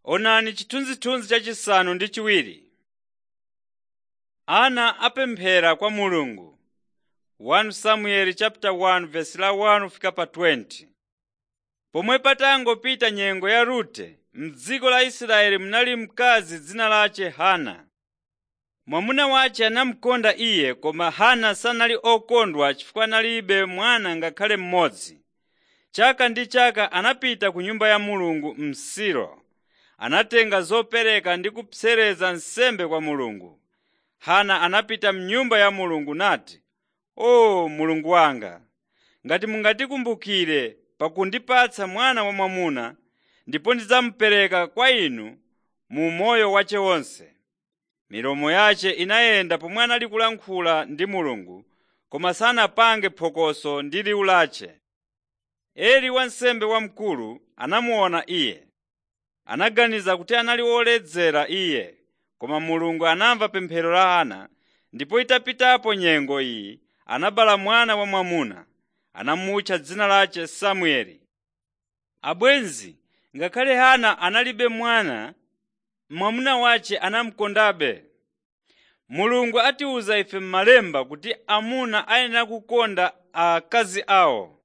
Onani chithunzithunzi chachisanu ndi chiwiri. Ana apemphera kwa Mulungu 1 Samuel chapter 1 verse la 1 fika pa 20. Pomwe patangopita nyengo ya Rute, m'dziko la Israeli munali mkazi dzina lace Hana. Mwamuna wace anamukonda iye koma Hana sanali okondwa chifukwa analibe mwana ngakhale mmodzi. Chaka ndi chaka anapita ku nyumba ya Mulungu m'Silo. Anatenga zopereka ndi kupsereza nsembe kwa Mulungu. Hana anapita m'nyumba ya Mulungu nati, “O Mulungu wanga, ngati mungatikumbukire pakundipatsa mwana wamwamuna, ndipo ndidzamupereka kwa inu mu moyo wace wonse.” Milomo yace inayenda pomwe anali kulankhula ndi Mulungu, koma sanapange phokoso ndi liwu lace. Eli wansembe wamkulu anamuona iye. Anaganiza kuti anali woledzera iye, koma Mulungu anamva pemphero la Hana, ndipo itapitapo nyengo iyi anabereka mwana wamwamuna. Anamutcha dzina lace Samueli. Abwenzi, ngakhale Hana analibe mwana, mwamuna wace anamukondabe. Mulungu atiwuza ife m'Malemba kuti amuna ayenera kukonda akazi awo.